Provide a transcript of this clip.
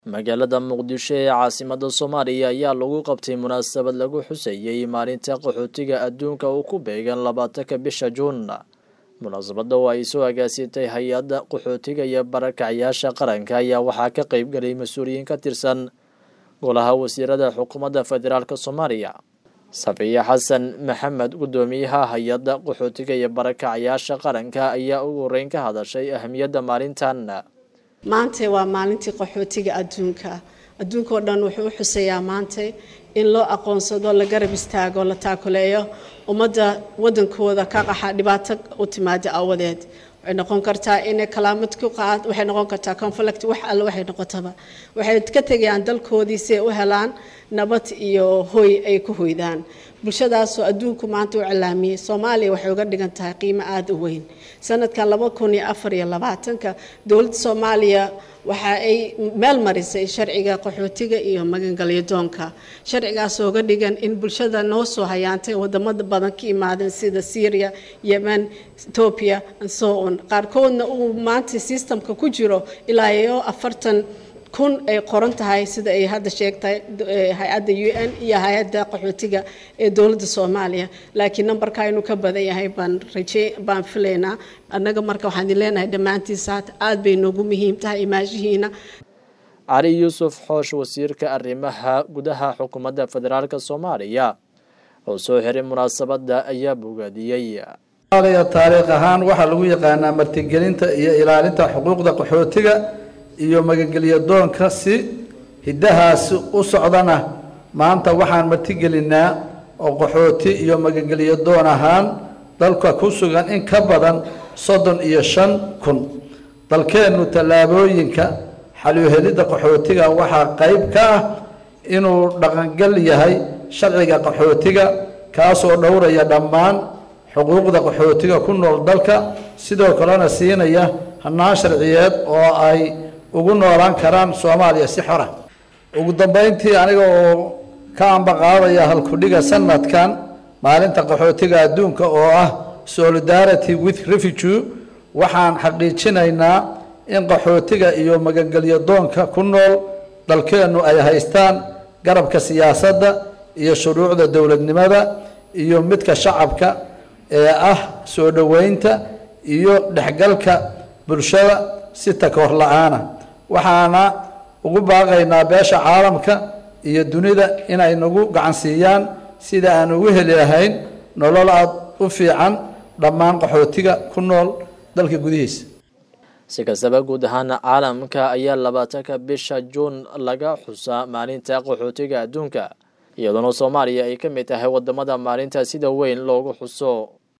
magaalada muqdisho ee caasimada soomaaliya ayaa lagu qabtay munaasabad lagu xuseeyey maalinta qaxootiga adduunka uu ku beegan labaatanka bisha juun munaasabada oo ay soo agaasitay hay-adda qaxootiga iyo barakacyaasha qaranka ayaa waxaa ka qeybgalay mas-uuliyiin ka tirsan golaha wasiirada xukuumadda federaalk soomaaliya safiya xasan maxamed guddoomiyaha hay-adda qaxootiga iyo barakacyaasha qaranka ayaa ugu horeyn ka hadashay ahamiyadda maalintan maanta waa maalintii qaxootiga adduunka adduunka oo dhan wuxuu u xuseeyaa maanta in loo aqoonsado la garab istaago la taakuleeyo ummadda wadankooda ka qaxa dhibaato u timaada awadeed waxay noqon kartaa inay kalaamad ku qaad waxay noqon kartaa conflict wax alle waxay noqotaba waxay ka tegayaan dalkoodii si ay u helaan nabad iyo hoy ay ku hoydaan bulshadaasoo adduunku maanta u cilaamiyey soomaaliya waxay uga dhigan tahay qiimo aada u weyn sanadkan laba kun iyo afar iyo labaatanka dowladda soomaaliya waxa ay meel marisay sharciga qaxootiga iyo magangalyo doonka sharcigaasoo uga dhigan in bulshada noo soo hayaantay wadamada badan ka imaadeen sida syria yemen ethoobia so on qaarkoodna uu maanta systemka ku jiro ilaa iyo afartan kun ay qoran tahay sida ay hadda sheegtahay hay-adda u n iyo hay-adda qaxootiga ee dowladda soomaaliya laakiin nambarka inuu ka badan yahay baan raje baan filaynaa annaga marka waxaan idin leenahay dhammaantiisa aada bay noogu muhiim tahay imaashihiina cali yuusuf xoosh wasiirka arrimaha gudaha xukuumadda federaalk soomaaliya oo soo xiray munaasabadda ayaa bogaadiyey taariikh ahaan waxaa lagu yaqaanaa martigelinta iyo ilaalinta xuquuqda qaxootiga iyo magangelyo doonka si hiddahaasi u socdana maanta waxaan martigelinaa oo qaxooti iyo magangelyo doon ahaan dalka ku sugan in ka badan soddon iyo shan kun dalkeennu tallaabooyinka xaluhelidda qaxootiga waxaa qayb ka ah inuu dhaqangal yahay sharciga qaxootiga kaasoo dhowraya dhammaan xuquuqda qaxootiga ku nool dalka sidoo kalena siinaya hannaan sharciyeed oo ay ugu noolaan karaan soomaaliya si xora ugu dambeyntii aniga oo ka ambaqaadaya halkudhiga sanadkan maalinta qaxootiga adduunka oo ah solidarity with refugee waxaan xaqiijinaynaa in qaxootiga iyo magangelyo doonka ku nool dalkeennu ay haystaan garabka siyaasadda iyo shuruucda dowladnimada iyo midka shacabka ee ah soo dhoweynta iyo dhexgalka bulshada si takoor la-aana waxaana ugu baaqaynaa beesha caalamka iyo dunida inay nagu gacansiiyaan sida aan ugu heli lahayn nolol aada u fiican dhammaan qaxootiga ku nool dalka gudihiisa si kastaba guud ahaan caalamka ayaa labaatanka bisha juun laga xusaa maalinta qaxootiga adduunka iyadoona soomaaliya ay ka mid tahay wadamada maalinta sida weyn loogu xuso